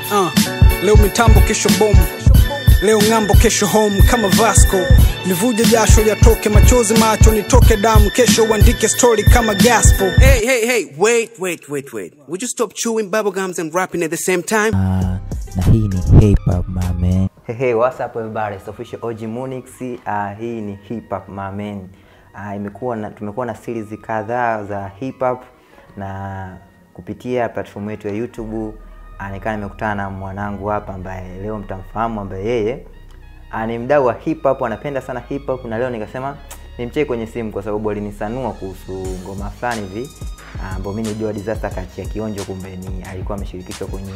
uh, leo mitambo kesho bomu leo ng'ambo kesho home kama vasco livuje jasho yatoke machozi macho nitoke damu kesho uandike story kama gospel Hey, hey, hey, wait, wait, wait, wait. Would you stop chewing bubblegums and rapping at the same time? Ah, na hii ni hip hop my man. Hey, hey, what's up everybody? It's official OG Munix. Uh, hii ni hip hop my man. Uh, imekuwa na, tumekuwa na series kadhaa za hip hop na kupitia platform yetu ya YouTube uh, nikaa nimekutana na mwanangu hapa ambaye leo mtamfahamu ambaye yeye uh, ni mdau wa hip hop, anapenda sana hip hop na leo nikasema nimcheki kwenye simu kwa sababu alinisanua kuhusu ngoma fulani hivi uh, ambao mimi nijua Disaster kachia kionjo, kumbe ni alikuwa ameshirikishwa kwenye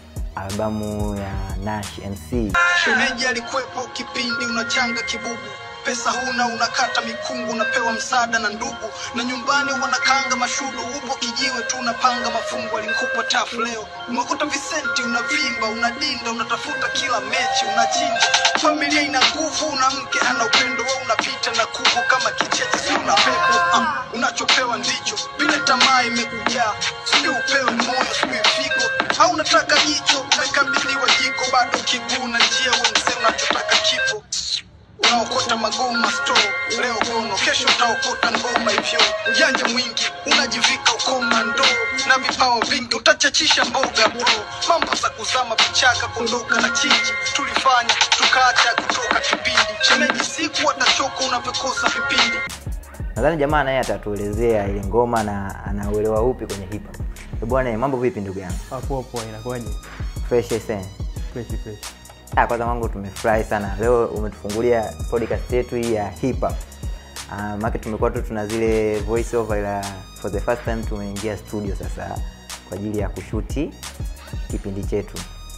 albamu ya Nash MC. shemeji alikuwepo kipindi unachanga kibubu pesa huna unakata mikungu unapewa msaada na ndugu na nyumbani wanakanga mashudu upo kijiwe tu unapanga mafungu alikupa tafu leo umekuta visenti unavimba unadinda unatafuta kila mechi unachinja familia ina nguvu una mke ana upendo we unapita na kuvu kama kicheche si una pepo ah, unachopewa ndicho vile tamaa imekujaa sijui upewe moyo sijui figo au unataka jicho umekabidhiwa jiko bado kiguu na njia wemse unachotaka kipo unaokota magoma store leo gono kesho utaokota ngoma hivyo ujanja mwingi unajivika ukomando na vipawa vingi utachachisha mboga bro mambo za kuzama vichaka kondoka na chinji tulifanya tukaacha kutoka kipindi shemeji siku watachoka unavyokosa vipindi Nadhani jamaa naye atatuelezea ile ngoma na anauelewa upi kwenye hip hop. Eh, Bwana, mambo vipi ndugu yangu? Hapo poa, inakuwaje? Fresh sana. Fresh fresh. Ah, kwanza wangu tumefurahi sana leo umetufungulia podcast yetu hii ya hip hop. Ah, maana tumekuwa tu tuna zile voice over ila for the first time tumeingia studio sasa kwa ajili ya kushuti kipindi chetu.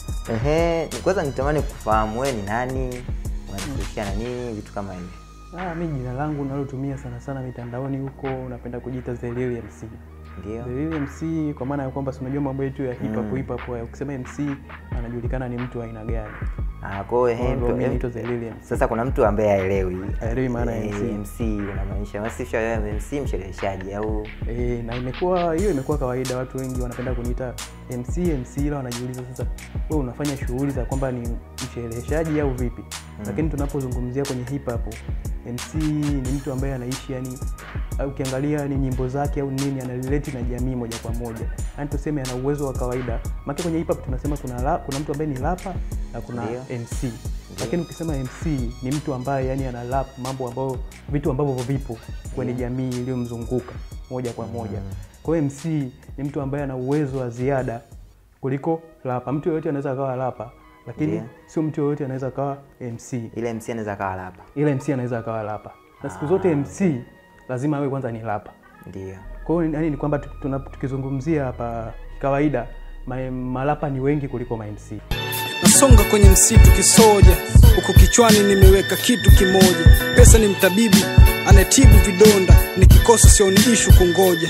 Ehe, ni- kwanza nitamani kufahamu wewe ni nani, unajishughulisha na nini, vitu kama hivi. Ah, mi jina langu nalotumia sana sana mitandaoni huko napenda kujiita Zelili MC. Ndio. Zelili MC kwa maana ya kwamba si unajua mambo yetu ya hip hop Mm. hip hop ya ukisema MC anajulikana ni mtu wa aina gani. Ah, kwa hiyo Kwa ehe, hiyo mtu- mimi em- naitwa Zelili MC. sasa kuna mtu ambaye haelewi Haelewi maana ya Eh, MC. MC unamaanisha wasisha MC mshereheshaji au E, na imekuwa hiyo imekuwa kawaida, watu wengi wanapenda kuniita MC MC, ila wanajiuliza sasa, wewe unafanya shughuli za kwamba ni mshereheshaji au vipi? Lakini tunapozungumzia kwenye hip hop, MC ni mtu ambaye anaishi yani, au ukiangalia ni nyimbo zake au nini, analileti na jamii moja kwa moja, yani tuseme ana uwezo wa kawaida. Maana kwenye hip hop tunasema kuna la, kuna mtu ambaye ni rapa na kuna Ndio. MC lakini ukisema MC ni mtu ambaye yani ana rap mambo ambayo vitu ambavyo vipo kwenye jamii iliyomzunguka moja kwa moja. Kwa hiyo MC ni mtu ambaye ana uwezo wa ziada kuliko rapa. Mtu yoyote anaweza akawa rapa, lakini Ndio. sio mtu yoyote anaweza akawa MC, ile MC anaweza kawa rapa? ila MC anaweza akawa rapa, na siku zote MC lazima awe kwanza ni rapa. Ndio. Kwa hiyo yani ni kwamba tu- tuna- tukizungumzia hapa kawaida ma- marapa ni wengi kuliko ma MC. nasonga kwenye msitu kisoja huku kichwani nimeweka kitu kimoja pesa ni mtabibu anayetibu vidonda nikikosa sio ni ishu kungoja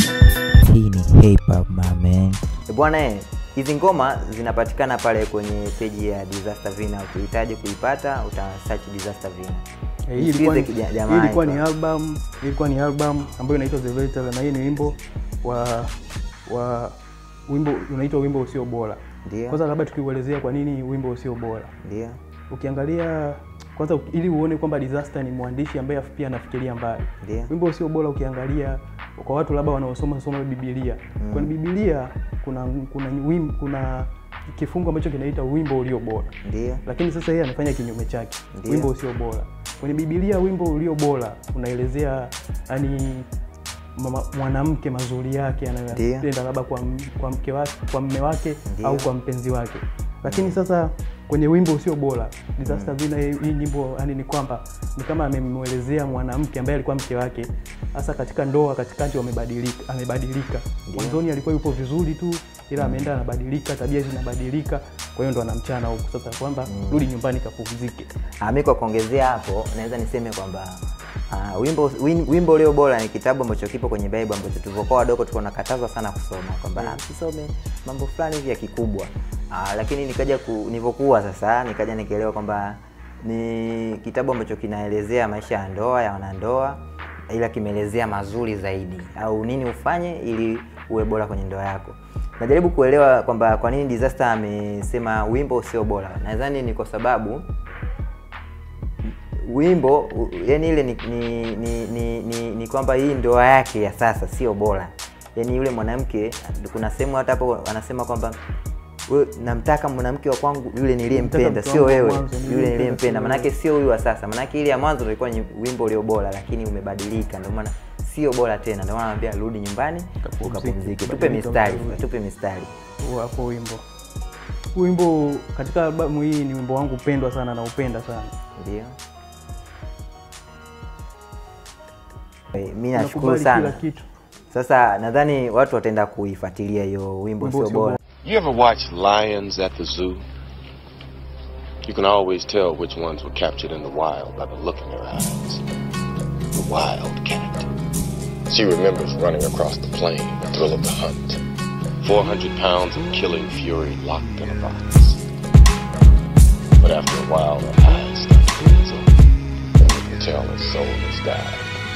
Hii ni hip hop my man. Eh, Bwana eh, hizi ngoma zinapatikana pale kwenye peji ya Disaster Vina. Ukihitaji kuipata uta search Disaster Vina. Eh, hii ilikuwa ni- Msikize kija- hii jamaa ilikuwa ni anaitwa- album hii ilikuwa ni album ambayo inaitwa The Veteran na hii ni wimbo wa wa wimbo unaitwa wimbo usio bora. Ndio. Kwanza labda tukiuelezea kwa nini wimbo usio bora. Ndio. Ukiangalia kwanza ili uone kwamba Disaster ni mwandishi ambaye pia anafikiria mbali. Ndio. Wimbo usio bora ukiangalia kwa watu labda wanaosoma soma Biblia. Kwenye Biblia kuna kuna wim, kuna kifungu ambacho kinaita wimbo ulio bora Ndio. lakini sasa yeye amefanya kinyume chake Ndio. wimbo usio bora kwenye bibilia wimbo ulio bora unaelezea yani mama- mwanamke mazuri yake Ndio. anayopenda labda kwa, m- kwa mke wake kwa mme wake Ndio. au kwa mpenzi wake lakini sasa kwenye wimbo usio bora disaster vina hii hii nyimbo yani ni kwamba ni kama amemwelezea mwanamke ambaye alikuwa mke wake hasa katika ndoa katikati wamebadilika amebadilika mwanzoni alikuwa yupo vizuri tu ila ameenda anabadilika tabia zinabadilika kwa hiyo ndo anamchana huku sasa kwamba rudi nyumbani kapumzike Ah, mi kwa kuongezea hapo naweza niseme kwamba ah, wimbo win, wimbo ulio bora ni kitabu ambacho kipo kwenye Bible ambacho tulivyokuwa wadogo tulikuwa nakatazwa sana kusoma kwamba mm. tusome mambo fulani hivi ya kikubwa ah, lakini nikaja ku, nilivyokuwa sasa nikaja nikaelewa kwamba ni kitabu ambacho kinaelezea maisha ya ndoa ya wanandoa ila kimeelezea mazuri zaidi au nini ufanye ili uwe bora kwenye ndoa yako najaribu kuelewa kwamba kwa nini disaster amesema wimbo sio bora nadhani ni kwa sababu wimbo u- yani ile ni, ni, ni, ni, ni, ni kwamba hii ndoa yake ya sasa sio bora yani yule mwanamke kuna sehemu hata hapo anasema kwamba "We- namtaka mwanamke wa kwangu yule niliyempenda Namtaka sio mke wangu wa wewe mwanzo, yule niliyempenda, niliyempenda sio manake sio huyu wa sasa manake ile ya mwanzo ndio ilikuwa ni wimbo ulio bora lakini umebadilika ndio maana sio bora tena ndio maana anambia rudi nyumbani Kapumzike, ukapumzike tupe badilika, mistari utarudi. tupe mistari Huo hapo wimbo Huu wimbo katika albamu hii ni wimbo wangu pendwa sana na upenda sana ndio Eh, mi nashukuru Nakubali kila sana kitu sasa nadhani watu wataenda kuifuatilia hiyo wimbo Wimbo sio sio bora You ever watch lions at the zoo? You can always tell which ones were captured in the wild by the look in their eyes. The wild cat. She remembers running across the plain, the thrill of the hunt. 400 pounds of killing fury locked in a box. But after a while, her eyes start to close open, and you can tell her soul has died.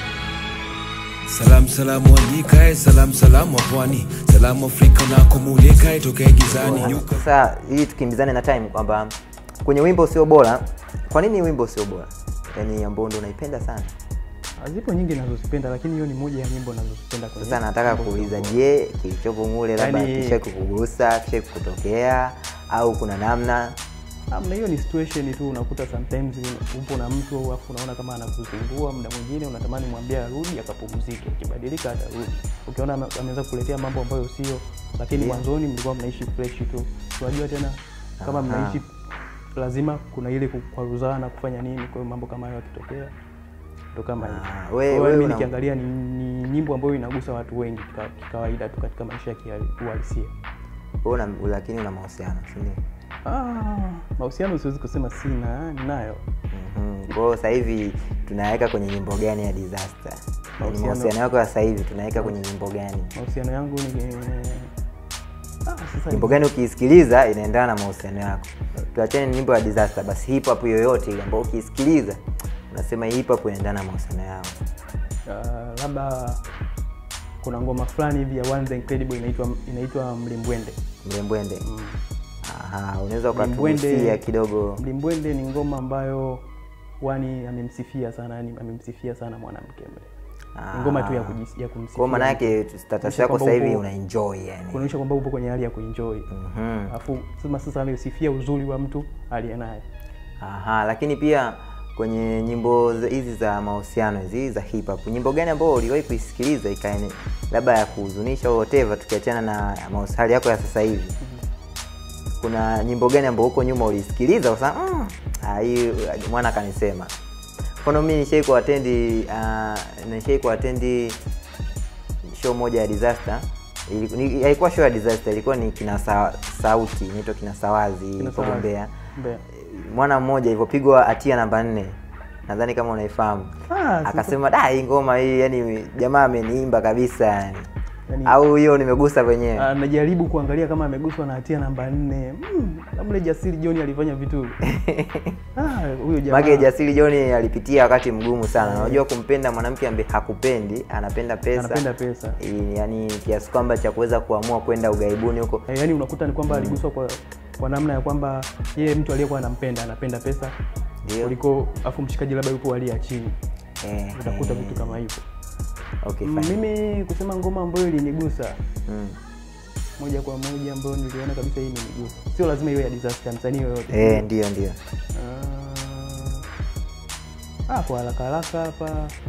Salam salam walikae, salam salam wa pwani, salam Afrika na kumulikae tokea gizani. Yuka sasa ili tukimbizane na time kwamba kwenye wimbo sio bora kwa nini wimbo sio bora yaani ambao ndo unaipenda sana zipo nyingi nazozipenda lakini hiyo ni moja ya nyimbo nazozipenda kwenye sasa nataka wimbo kuuliza sio je kilichopo mule labda Yaani- kisha kukugusa kisha kukutokea au kuna namna Amna, hiyo ni situation tu. Unakuta sometimes upo na mtu alafu unaona kama anakusumbua, muda mwingine unatamani mwambie arudi akapumzike, akibadilika atarudi. Ukiona ame- ameweza kuletea mambo ambayo sio, lakini Yeah. mwanzoni mlikuwa mnaishi fresh tu. Unajua tena kama Aha. mnaishi lazima kuna ile kukwaruzana kufanya nini, kwa hiyo mambo kama hayo yakitokea ndo kama hivyo. Ah, Kwa we- hiyo wewe mimi una- nikiangalia ni, ni nyimbo ambayo inagusa watu wengi kika- kikawaida tu katika maisha ya kiuhalisia. wewe una, lakini una mahusiano si ndio Ah, mahusiano siwezi kusema sina, ninayo. Mhm. kwa hiyo sasa hivi tunaweka kwenye nyimbo gani ya disaster Yaani Mahusiano- mahusiano yako ya sasa hivi tunaweka kwenye nyimbo gani mahusiano yangu ni ah, sasa nyimbo gani ukiisikiliza inaendana na mahusiano yako tuachane na nyimbo ya disaster basi hip hop yoyote ile ambayo ukiisikiliza unasema hii hip hop inaendana na mahusiano yao ah, labda kuna ngoma fulani hivi ya One the Incredible inaitwa inaitwa Mlimbwende. mlembwende Mm. Aha, unaweza Mlimbwende- ukatugusia kidogo Mlimbwende ni ngoma ambayo wani amemsifia sana, yani amemsifia sana mwanamke mle. Ni ngoma tu ya, kujis, ya kumsifia. kwa maana yake status Kuonyesha yako kwamba sasa hivi upo- una enjoy yani kuonyesha kwamba upo kwenye hali ya kuenjoy. Mhm. Alafu sema sasa amesifia uzuri wa mtu aliye naye. Aha, lakini pia kwenye nyimbo za- hizi za mahusiano hizi za hip hop, nyimbo gani ambayo uliwahi kuisikiliza ikaene labda ya kuhuzunisha au whatever, tukiachana na mahusi- hali yako ya sasa hivi, kuna nyimbo gani ambayo huko nyuma ulisikiliza ukasema mm, ah, hii mwana kanisema? Mfano mimi nishai kuatendi uh, nishai kuatendi show moja ya disaster Ili- ni- haikuwa show ya disaster ilikuwa ni kina sa, sauti inaitwa kina sawazi Kina iko Sawazi. Mbeya Mbeya. mwana mmoja ilivyopigwa hatia namba nne nadhani kama unaifahamu Ah, sasa- akasema da hii ngoma hii yani jamaa ameniimba kabisa yani Yani- au hiyo nimegusa wenyewe anajaribu kuangalia kama ameguswa na hatia namba nne mm, labda jasiri John alifanya vitu ah, huyo jamaa make jasiri joni alipitia wakati mgumu sana unajua kumpenda mwanamke ambaye hakupendi anapenda pesa anapenda pesa I- yani kiasi kwamba cha kuweza kuamua kwenda ugaibuni huko eh, yani unakuta ni kwamba aliguswa kwa kwa namna ya kwamba yeye mtu aliyekuwa anampenda anapenda pesa Ndio. kuliko afu mshikaji labda yupo hali ya chini eh, utakuta eh, vitu kama hivyo okay, Mm, fine. mimi kusema ngoma ambayo ilinigusa Mm. moja kwa moja ambayo niliona kabisa hii imenigusa sio lazima iwe ya disaster msanii yoyote eh, ndio ndio Ah, ah, kwa haraka haraka hapa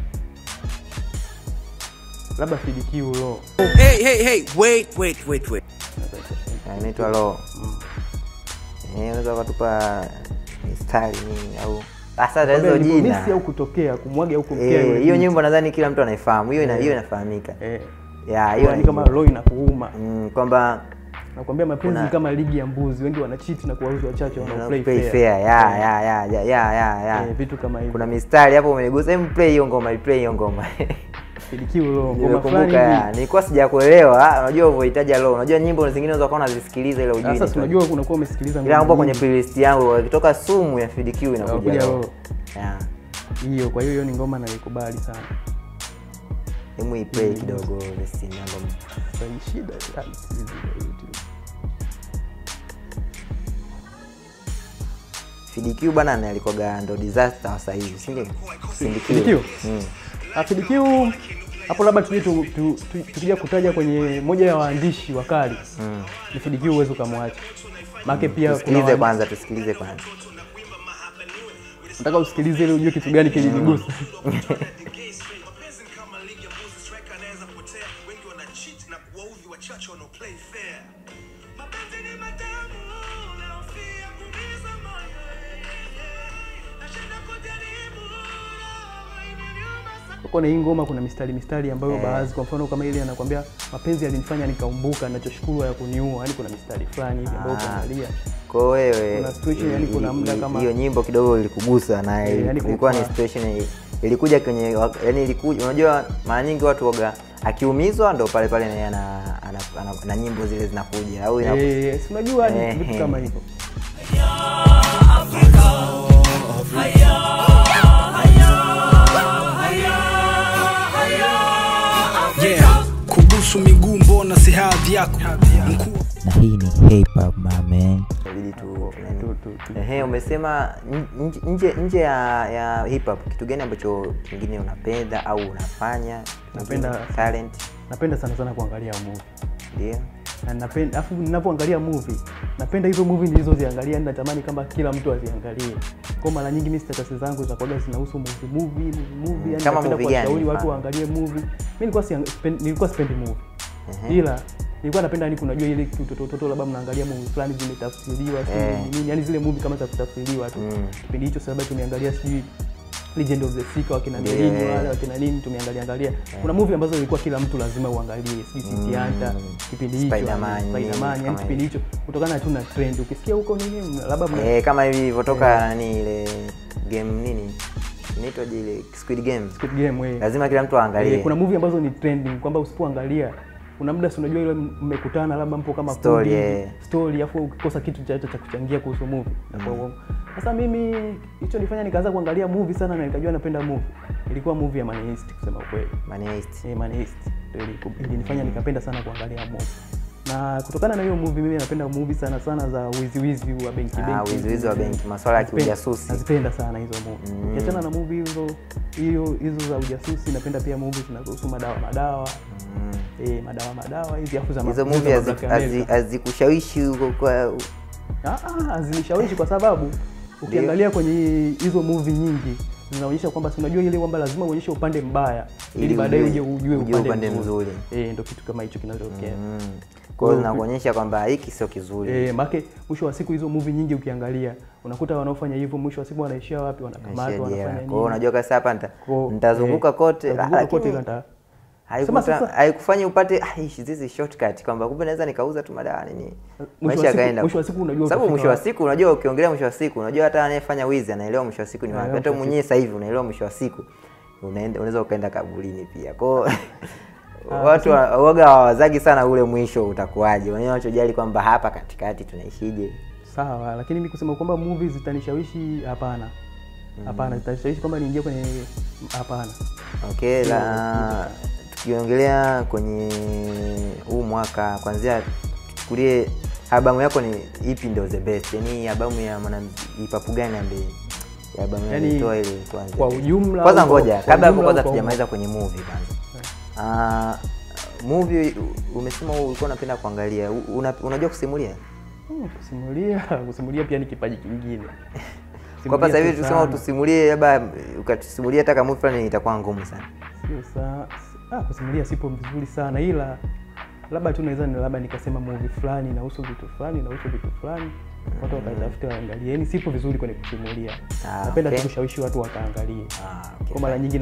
labda fidikiu lo Hey, hey, hey, wait, wait, wait, wait. Na inaitwa lo Eh, unaweza ukatupa mistari nini au hasa tatizo jina au kutokea kumwaga au kumkea Eh, yule hiyo binti. nyimbo nadhani kila mtu anaifahamu hiyo ina- hiyo inafahamika eh, ya hiyo yani kama naijua. lo inakuuma Mm, kwamba nakwambia mapenzi Kuna- ni kama ligi ya mbuzi wengi wanachiti na kuwauzi wachache wanao play play fair. fair ya Eh, ya ya ya ya ya ya eh, vitu kama hivyo kuna mistari hapo umenigusa hem play hiyo ngoma play hiyo ngoma fidikiu lo ngoma nimekumbuka fulani ya hivi nilikuwa sijakuelewa unajua ulivyohitaji lo unajua nyimbo zingine unaweza kuwa unazisikiliza ile ujui sasa ni si unajua unakuwa umesikiliza ila ngoma mambo kwenye nyingi. playlist yangu ikitoka sumu ya FDQ inakuja Inakuja lo lo. ya hiyo kwa hiyo hiyo ni ngoma naikubali sana hemu iplay kidogo vesi album Sasa ni shida ah, hizi za YouTube. FDQ bwana naye alikuwaga ndo disaster wa saizi si ndio FDQ? mm. Ah, FDQ hapo labda tuje tu, tu, tu, tukija kutaja kwenye moja ya waandishi wakali Mm. ni FDQ huwezi ukamwacha maake pia kuna tusikilize waandishi- kwanza tusikilize kwanza nataka usikilize ili ujue kitu gani kilinigusa kwenye hii ngoma kuna mistari mistari ambayo Eh. baadhi kwa mfano kama ile anakwambia mapenzi yalinifanya nikaumbuka nachoshukuru ya kuniua yani kuna mistari fulani hivi ambayo Ah. ukiangalia kwa wewe Kuna situation, yani kuna muda i- i- kama- hiyo nyimbo kidogo ilikugusa na Eh, yani ilikuwa ni kwa- situation i- ilikuja kwenye wak- yani ilikuja unajua mara nyingi watu waga akiumizwa ndo pale pale na yeye ana, ana, ana, na nyimbo zile zinakuja au ina, Eh, si unajua ni Eh, vitu eh. kama hivyo yeah kubusu miguu mbona si hadhi yako mkuu na hii ni hip hop my man inabidi tu tu- tu- tu- Ehe, umesema n- nje- nje nje ya, ya hip hop kitu gani ambacho kingine unapenda au unafanya Napenda- talent napenda sana sana kuangalia movie ndio na napenda afu ninapoangalia movie napenda hizo movie nilizoziangalia yani natamani kama kila mtu aziangalie kwa mara nyingi mimi status zangu za kwaga zinahusu movie movie movie, movie yani Kama napenda movie gani kuwashauri watu mfano? waangalie movie mimi nilikuwa siang- sipen- nilikuwa sipendi movie ila nilikuwa napenda yani kunajua ile kitototo labda mnaangalia movie fulani zimetafsiriwa sijui Eh. nini yani zile movie kama za kutafsiriwa tu Mm. kipindi hicho sababu tumeangalia sijui Legend of the Seeker wakina Ndio, Merlin eh. wale wakina nini tumeangalia angalia kuna movie ambazo ilikuwa kila mtu lazima uangalie sijui City Hunter kipindi hicho Spider-Man, yani, Spider-Man yani kama kipindi hicho kutokana tu na trend ukisikia huko nini labda mna- eh, kama hivi ilivyotoka nani ile game nini inaitwaje ile Squid Game Squid Game eh. lazima kila mtu aangalie Eh, kuna movie ambazo ni trending kwamba usipoangalia kuna muda si unajua ile mmekutana labda mpo kama Story, kundi, eh. story afu ukikosa kitu cha cha kuchangia kuhusu movie inakuwa uongo. sasa mimi hicho nifanya nikaanza kuangalia movie sana na nikajua napenda movie ilikuwa movie ya Money Heist kusema ukweli Money Heist. eh, Money Heist ndio iliku- ilinifanya nikapenda sana kuangalia movie na kutokana na hiyo movie mimi napenda movie sana sana za wizi wizi wa benki Ah, benki wizi wizi wa benki, masuala ya Nazipenda- kiujasusi. nazipenda sana hizo movie Mm. ukiachana na movie hizo hiyo hizo za ujasusi napenda pia movie zinazohusu madawa madawa eh, madawa madawa hizi afu za ma- hizo hizo movie za hazi- Black hazi- America. hazikushawishi huko kwa Ah, ah, hazinishawishi kwa sababu ukiangalia kwenye hizo movie nyingi zinaonyesha kwamba si unajua ile kwamba lazima uonyeshe upande mbaya ili Ili baadaye ujue- uje ujue ujue upande, upande mzuri, mzuri. Eh, ndio kitu kama hicho kinachotokea mm. kwa hiyo zinakuonyesha kwamba hiki sio kizuri Eh, make mwisho wa siku hizo movie nyingi ukiangalia unakuta wanaofanya hivyo mwisho wa siku wanaishia wapi wanakamatwa Maisha jela. wanafanya Kwa hiyo nini unajua kasi hapa nita- Kwa- nitazunguka eh, kote nitazunguka lakini kote ila nita- haikuta- Sema sasa- haikufanya upate "Ah, hizi hizi shortcut kwamba kumbe naweza nikauza tu madawa nini wa maisha siku- yakaenda mwisho wa siku unajua sababu utafika mwisho wa wapi. siku unajua ukiongelea mwisho wa siku unajua hata anayefanya wizi anaelewa mwisho wa siku ni wapi Anaelewa hata mwisho wa mwenyewe sasa hivi unaelewa mwisho wa siku unaenda unaweza ukaenda kaburini pia kwao watu wa- waga hawazagi sana ule mwisho utakuwaje wenyewe wanachojali kwamba hapa katikati tunaishije sawa lakini mi kusema kwamba movie zitanishawishi hapana hapana zitanishawishi kwamba niingie kwenye hapana okay la tukiongelea kwenye huu mwaka kwanzia tuchukulie albamu yako ni ipi ndio the best yani albamu ya mwanaipapu gani ambaye ya albamu Yani, yani, ile tuanze kwa ujumla kwanza au kwa- ngoja kwa kabla hapo ujumla kwanza au kwa tujamaliza kwenye movie kwanza Ah, movie u- umesema ulikuwa unapenda kuangalia U- una, unajua kusimulia Hmm, kusimulia kusimulia pia ni kipaji kingine kwa hapa sasa hivi Kusimulia tusema sana. tusimulie labda ukatusimulia hata kama movie fulani itakuwa ngumu sana Sio sa- ah, kusimulia sipo vizuri sana ila labda tu naweza ni labda nikasema movie fulani inahusu vitu fulani inahusu vitu fulani watu wakaitafuta waangalie yani sipo vizuri kwenye kusimulia Ah, napenda okay. tu kushawishi watu wakaangalie Ah, okay. kwa mara nyingi